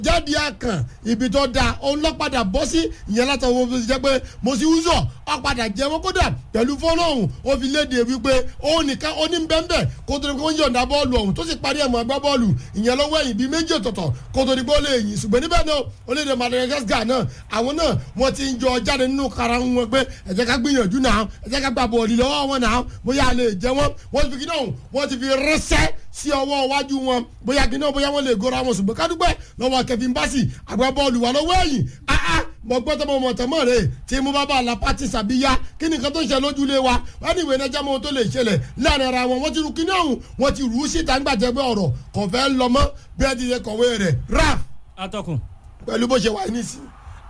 jáde àkàn ibi tó da òun lọ padà bọ́ sí ìyẹn látàwọn ohun tó ti jẹ́ pé mo sì wúzọ̀ ọ padà jẹ́ wọn kódà pẹ̀lú fọ́lọ́hún ó fi léde wípé òun nìkan ó ní bẹ́ńbẹ́ kó tó di pé wọ́n yọ̀ǹda bọ́ọ̀lù ọ̀hún tó sì parí ẹ̀mọ́ agbá bọ́ọ̀lù ìyẹn lọ́wọ́ ẹ̀yìn bíi méjì ọ̀tọ̀ọ̀tọ̀ kó tó di pé ó lè yìn ṣùgbọ́n níbẹ̀ náà orílẹ̀-èdè Madagascar náà àwọn náà wọ́n ti ń jọ jáde nínú kara wọn pé ẹ jẹ́ ká gbìyànjú náà ẹ jẹ́ ká gba bọ́ọ̀lù lọ́wọ́ wọn náà bóyá a lè jẹ́ wọn wọ́n ti fi kí náà wọ́n ti fi rẹ́sẹ́ sí ọwọ́ iwájú wọn bóyá kí náà bóyá wọ́n lè gora wọn ṣùgbọ́n kádúpẹ́ lọ́wọ́ Kevin Bassey agbábọ́ọ̀lù wà lọ́wọ́ ẹ̀yìn áá mọ gbọ́dọ̀ mọ mọ̀tẹ́mọ́ rẹ̀ tí mo bá bá a la pati sàbíyá kí ni nǹkan tó ń ṣe lójúlé wa wọ́n ní ìwé ẹ̀nẹ́jà mọ́ ohun tó lè ṣẹlẹ̀ láàrin ara wọn wọ́n ti ru kíní ọ̀hún wọ́n ti rù ú síta ń gbàjẹ́ pé ọ̀rọ̀ kò fẹ́ lọ mọ́ bí ẹ ti ṣe kọ̀wé rẹ̀ raf atọ́kùn. pẹ̀lú bó ṣe wà nísìnyí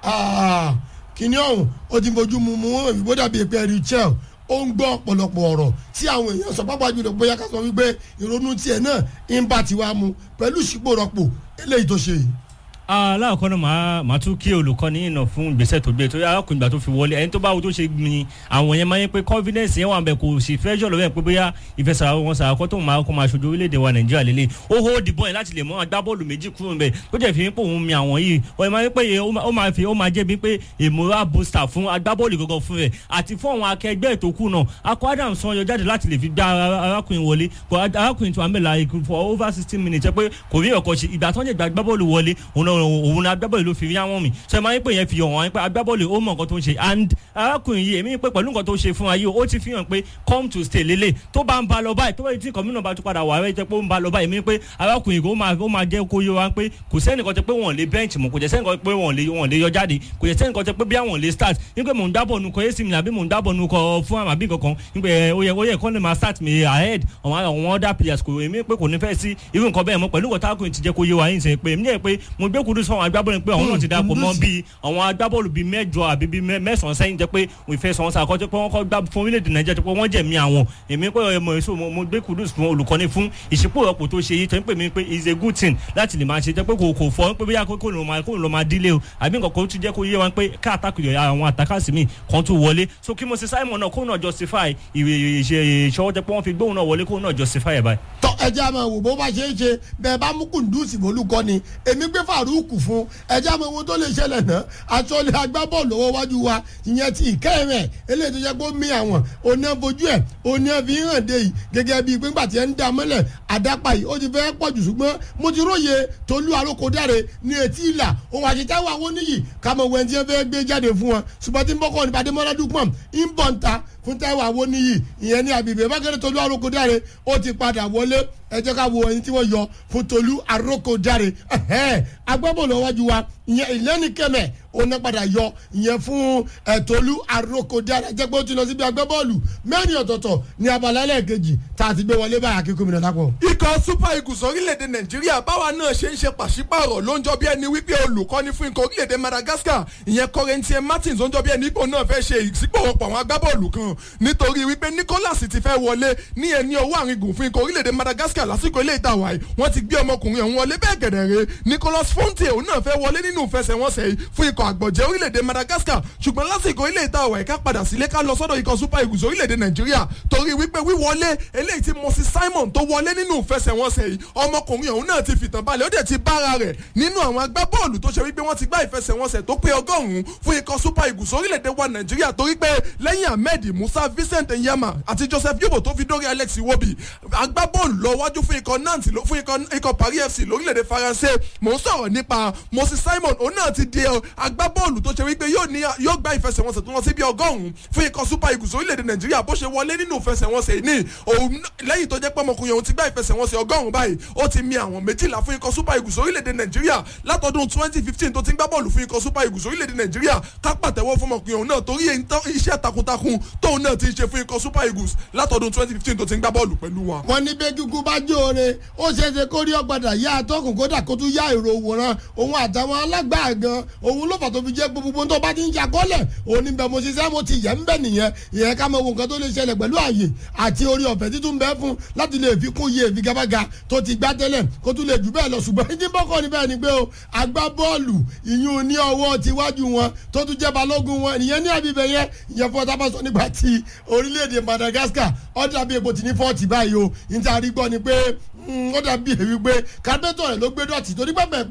kíní ọ̀hún ó ti fojú mu mu ìbò dàbí èpè ẹ̀rí chel ó ń gbọ́ ọ̀pọ̀lọpọ̀ ọ̀rọ̀ tí àwọn èèyàn sọ pápá jùlọ bóyá ká sọ wípé ìrònú tiẹ̀ náà ń bá tiwa mu pẹ̀lú ìṣípò rọpò eléyìí tó ṣe yìí aláàkọ́ náà máa máa tún kí olùkọ́ni ìnà fún ìgbésẹ̀ tó gbé torí arákùnrin ìgbà tó fi wọlé ẹni tó bá wo tó ṣe gbin àwọn yẹn máa ń pé confidence yẹn wà ń bẹ kò sì fẹ́ jọ̀lọ́ bẹ́ẹ̀ pé bóyá ìfẹsẹ̀ wọn sàkọ́ tó máa kó máa ṣojú orílẹ̀-èdè wa nàìjíríà lélẹ̀ ó hó dìbọn yẹn láti lè mú agbábọ́ọ̀lù méjì kúrò ńbẹ tó jẹ́ fi pé òun mi àwọn yìí ó máa ń pè ó máa fi ó máa jẹ́ bí pé ìmúra booster fún agbábọ́ọ̀lù gangan fún rẹ̀ àti fún àwọn akẹgbẹ́ ètò kù náà akọ adam sọ yọ jáde láti lè fi gbá arákùnrin wọlé arákùnrin tó wà ń bẹ̀ la for over sixteen minutes pé kò rí ọkọ̀ ṣe ìgbà tó ń jẹ́ agbábọ́ọ̀lù wọlé òun náà agbábọ́ọ̀lù ló fi rí àwọn mi sọ ma ń pè yẹn fi hàn wọn pé agbábọ́ọ̀lù ó mọ nǹkan tó ń ṣe and arákùnrin yìí èmi pé pẹ̀lú nǹkan tó ṣe fún wa yìí ó ti fi hàn pé come to stay lélẹ̀ tó bá ń ba lọ báyìí tó bá ti kọ́mínà bá tún padà wà rẹ̀ jẹ́ pé ó ń ba lọ báyìí èmi pé arákùnrin ó máa ó máa jẹ́ kó yé wa pé kò sẹ́nìkan tẹ́ pé wọ́n lè bench mọ́ kò jẹ́ sẹ́nìkan pé wọ́n lè wọ́n lè yọ jáde kò jẹ́ sẹ́nìkan tẹ́ pé bí àwọn lè start nígbà mò ń dábọ̀ nu kọ́ èsì mi àbí mò ń dábọ̀ nu kọ́ fún àmà bí kankan nígbà ó yẹ ó yẹ kọ́ lè máa start mi ahead àwọn àwọn other players kò èmi pé kò ní fẹ́ sí irú nǹkan bẹ́ẹ̀ mọ́ pẹ̀lú nǹkan tákùnrin ti jẹ́ kó yé wa yín sẹ́yìn pé èmi ní ẹ̀ pé mo gbé kúrú sọ àwọn agbábọ́ọ̀lù pé àwọn náà ti dapò mọ́ bíi àwọn agbábọ́ọ̀lù bíi mẹ́jọ àbí bíi mẹ́sàn-án sẹ́yìn jẹ́ pé wọ́n ìfẹ́ sọ̀rọ̀ sàkọ́ jẹ́ pé wọ́n kọ́ gbá fún orílẹ̀-èdè nàìjíríà jẹ́ pé wọ́n jẹ̀mí àwọn èmi pé mo èso mo gbé kudus fún olùkọ́ni fún ìṣípò ọ̀pọ̀ tó ṣe yìí tó ń pè mí pé is a good thing láti lè máa ṣe jẹ́ pé kò kò fọ́ pé bóyá kó ló máa kó ló máa dílé o àbí nǹkan kan tún jẹ́ kó yé wa pé ká àtàkùn àwọn àtàkàsí mi kan tún wọlé so kí mo ṣe Simon náà kó náà justify ìṣọwọ́ jẹ́ pé wọ́n fi gbóhùn náà wọlé kó náà justify ẹ̀ báyìí. tọ ẹjẹ àmọ wò bó bá ṣe é ṣe bẹ́ẹ̀ bá mú kùndùsì bolúkọ ni èmi gbé Farouk fún ẹjẹ àmọ ohun tó lè ṣẹlẹ̀ náà àtọ́lé agbábọ́ọ̀lù lọ́wọ́ wájú wa ìyẹn ti ìkẹ́rẹ̀ eléyìí tó jẹ́ pé ó mi àwọn òní ẹ̀fojú ẹ̀ òní ẹ̀fi hàn dé yìí gẹ́gẹ́ bíi pé ńgbà tí ẹ̀ ń da mọ́lẹ̀ àdápa yìí ó ti fẹ́ pọ̀ jù ṣùgbọ́n mo ti róye tolú arókòdáre ní etí ìlà òun àṣetá wà wọ́n níyì kámọ̀ wẹ̀ tí ẹ fẹ́ gbé jáde fún wọn ṣùgbọ́n tí ń bọ́kọ̀ ní Badémọ́lá Dúpọ̀n ń bọ̀ ń ta fún Táíwò Awóníyì ìyẹn ní àbíbẹ̀ bákẹ́rẹ́ tolú arókòdáre ó ti padà wọlé ẹ jẹ́ ká wo ẹni tí wọ́n yọ fún tolú arókòdáre agbábọ́ọ̀lù ọwájú wa ìyẹn ìlẹ́ni kẹmẹ̀ ó ná padà yọ ìyẹn fún ẹ̀tọ́lú arókòdáre jẹ́ pé ó ti lọ síbi agbábọ́ọ̀lù mẹ́rin ọ̀tọ̀ọ̀tọ̀ ní abala ẹlẹ́ẹ̀kejì tá a ti gbé wọlé báyà kí gómìnà lápò. ikọ̀ super eagles orílẹ̀-èdè nàìjíríà báwa náà ṣe ń ṣe pàṣípààrọ̀ ló ń jọ bí ẹni wípé olùkọ́ni fún ikọ̀ orílẹ̀-èdè madagascar ìyẹn Corentin Martins ó ń jọ bí ẹni ipò náà fẹ́ ṣe ìsípòwọ́pọ̀ àwọn agbábọ́ọ̀lù kan nítorí wípé Nicholas ti fẹ́ wọlé ní ẹni ọwọ́ àrìngùn fún ikọ̀ orílẹ̀-èdè madagascar lásìkò ilé ìtawà yìí wọ́n ti gbé ọmọkùnrin ọ̀hún wọlé bẹ́ẹ̀ gẹ̀dẹ̀rẹ̀ Nicolas Fonte òun náà fẹ́ wọlé nínú ìfẹsẹ̀wọnsẹ̀ yìí fún ikọ̀ àgbọ̀jẹ̀ orílẹ̀-èdè madagascar ṣùgbọ́n lásìkò ilé ìtawà yìí ká padà sílé ká lọ sọ́dọ̀ ikọ̀ super eagles orílẹ̀-èdè nàìjíríà torí wípé wíwọlé eléyìí tí Moses Simon tó wọlé nínú ìfẹsẹ̀wọnsẹ̀ yìí ọmọkùnrin ọ̀hún náà ti fìtàn balẹ̀ ó dẹ̀ ti bára rẹ̀ nínú àwọn agbábọ́ọ̀lù tó ṣe wípé wọ́n ti gbá ìfẹsẹ̀wọnsẹ̀ tó pé ọgọ́rùn-ún fún ikọ̀ super eagles orílẹ̀-èdè wa nàìjíríà torí pé lẹ́yìn ahmed musa vincent nyama àti joseph yobo tó fi dórí alex iwobi agbábọ́ọ̀lù lọ wájú fún ikọ̀ nantes fún ikọ̀ paris fc lórílẹ̀-èdè faransé mò ń sọ̀rọ̀ nípa moses simon òun náà ti di agbábọ́ọ̀lù tó ṣe wípé yóò gbá ìfẹsẹ̀wọnsẹ̀ tó lọ sí bí ọgọ́rùn-ún fún ikọ̀ super eagles orílẹ̀-èdè nàìjíríà bó ṣe wọlé nínú ìfẹsẹ̀wọnsẹ̀ ní òun lẹ́yìn tó jẹ́ pé ọmọkùnrin òun ti gbá ìfẹsẹ̀wọnsẹ̀ ọgọ́rùn-ún báyìí ó ti mi àwọn méjìlá fún ikọ̀ super eagles orílẹ̀-èdè nàìjíríà látọdún twenty fifteen tó ti ń gbá bọ́ọ̀lù fún ikọ̀ super eagles orílẹ̀-èdè nàìjíríà ká pàtẹ́wọ́ fún ọmọkùnrin òun náà torí iṣẹ́ takuntakun tóun náà ti ń ṣe fún ikọ̀ super eagles látọdún twenty fifteen tó ti ń gbá bọ́ọ̀lù pẹ̀lú wa. wọ́n ní bẹ́ẹ̀ gígùn bá jóore ó ṣeéṣe kó rí ọ̀gbadà yá atọ́kùn kódà kó tún yá èrò òwòrán òun àtàwọn alágbàá gan òun ló fà tó fi jẹ́ gbogbo tó bá ti ń ṣàkọọ́lẹ̀ òun ní bẹ́ẹ̀ mo ṣiṣẹ́ mo ti yẹ̀ ń bẹ̀ nìyẹn ìyẹn ká mọ wo nǹkan tó lè ṣẹlẹ̀ pẹ̀lú ààyè àti orí ọ̀fẹ́ títún bẹ́ẹ̀ fún láti lè fi kún iye ìfigagbága tó ti gbá tẹ́lẹ̀ kó tún lè jù bẹ́ẹ̀ lọ ṣùgbọ́n ní bọ́kọ̀ níbẹ̀ ni pé o agbá bọ́ọ̀lù ìyún ní ọwọ́ tiwájú wọn tó tún jẹ́ balógun wọn ìyẹn ní àbíbẹ̀ yẹn ìyẹn fún ọtá bá sọ nígbà tí orílẹ̀-èdè Madagascar ó dàbí epo tì ní fọ́ọ̀tì báyìí o níta rí gbọ́ ni pé ó dàbí èyí pé kábẹ́tọ̀ rẹ̀ ló gbé dọ̀tí torí pẹ́pẹ́